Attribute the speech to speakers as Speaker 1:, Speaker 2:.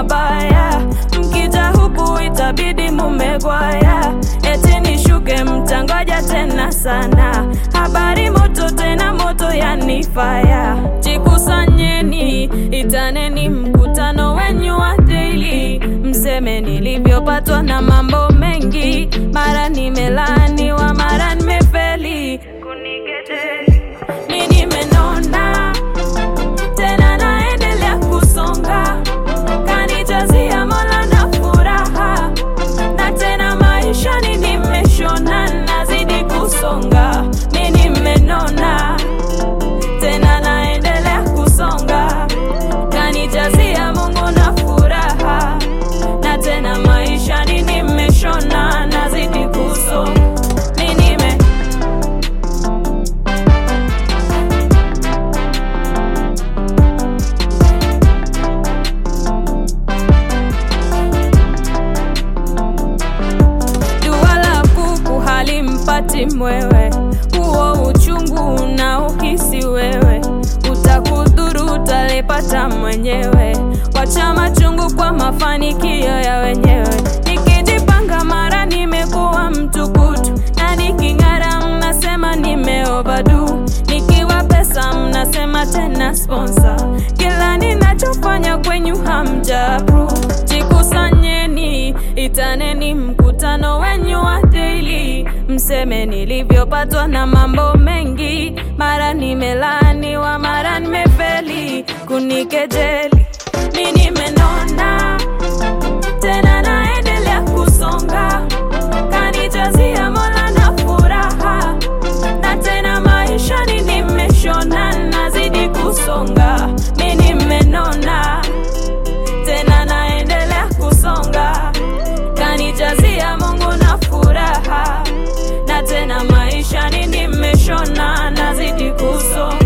Speaker 1: mabaya, mkija huku itabidi mumegwaya. Eti nishuke mtangoja tena sana, habari moto tena moto yanifaya. Jikusanyeni, itaneni mkutano wenyu wa daily, mseme nilivyopatwa na mambo mengi, mara nimelaaniwa, mara nimefeli kunigedeli mi nimenona tena naendelea kusonga kanijazia mola na furaha na tena maishani nimeshona nazidi kusonga mi nimenona tena naendelea kusonga kanijazia mungu na furaha na tena maishani nimeshona nazidi kusonga mi nime Dua la kuku halimpati mwewe, huo uchungu na uhisi wewe, utakudhuru utalipata mwenyewe. Wacha machungu kwa mafanikio ya wenyewe. Nikijipanga mara nimekuwa mtukutu, na niking'ara mnasema nime overdo, nikiwa pesa mnasema tena sponsor. Kila ninachofanya kwenyu hamja approve. Jikusanyeni, itaneni mkutano wenyu wa daily, mseme nilivyopatwa na mambo mengi, mara nimelaaniwa, mara nimefeli kunikejeli. Mi nimenona tena naendelea kusonga, kanijazia mola na furaha, na tena maishani nimeshona, nazidi kusonga. Mi nimenona tena naendelea kusonga, kanijazia Mungu na furaha, na tena maishani nimeshona, nazidi kusonga.